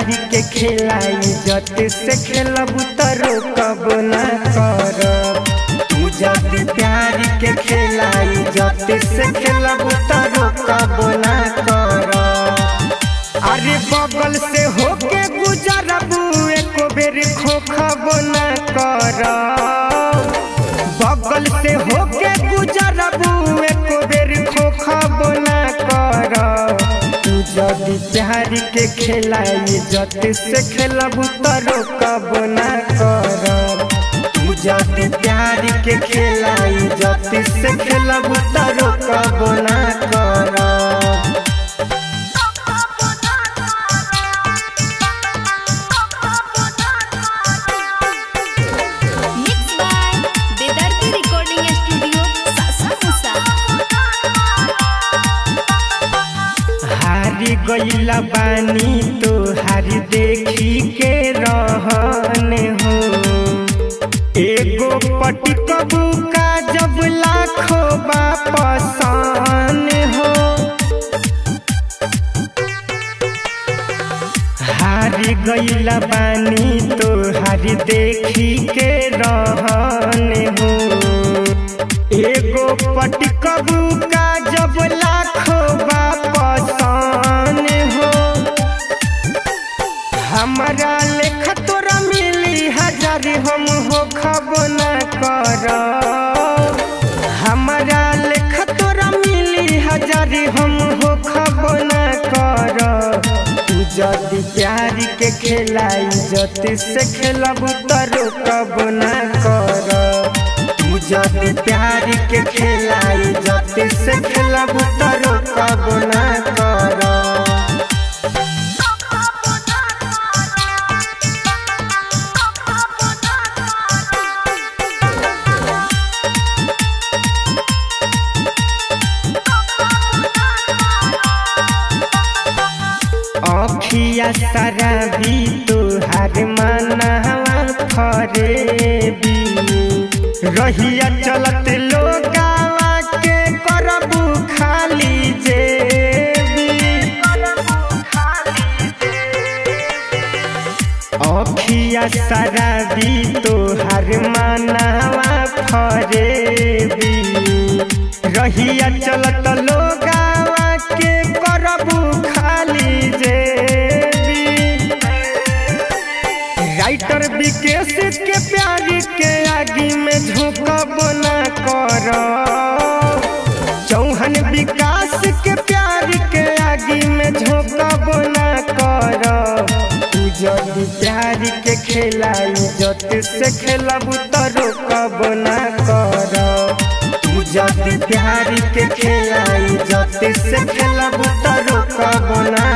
प्यारी के खेलाई जत से खेलब तरो कब ना करब तू जब प्यारी के खेलाई जत से खेलब तरो कब ना करब अरे बगल से होके गुजरब एको बेर खोखब ना करब बगल से होके गुजरब एको बेर खोखब ना करब तू जदि प्यार के खेलाई जत से खेलब तरो कब ना करब तू जदि प्यार के खेलाई जत से खेलब तरो कब ना करब Mixed by Dedarti Recording Studio, Sasamusa. हारी गईला बानी तो हारी देखी के रहन हो एगो पटी कबू का जब लाखों वापसान हो हारी गईला बानी तो हारी देखी के रहन हो एगो पटी कबू का जब लाखों वापसान हो हमारा लेख तोरा मिली हजार हम हो खब न कर हमारा लेख तोरा मिली हजार हम हो खब न कर तू जदि प्यार के खेलाई जत से खेलब तरो कब न कर तू जदि प्यार के खेलाई जत से खेलब तरो कब न कर अखिया सारा भी तुहार मनवा फरेबी रहिया चलत लोगावा के करबू खाली जेबी अखिया सारा भी तुहार मनवा फरेबी रहिया चलत लोगावा के करबू खाली जेबी राइटर विकेश के प्यार के आगे में झोंकब ना कर चौहन विकास के प्यार के आगे में झोंकब ना कर तू जदि प्यार के खेलाई जत से खेलब तरो कब ना कर तू जदि प्यार के खेलाई जत से खेलब तरो कब ना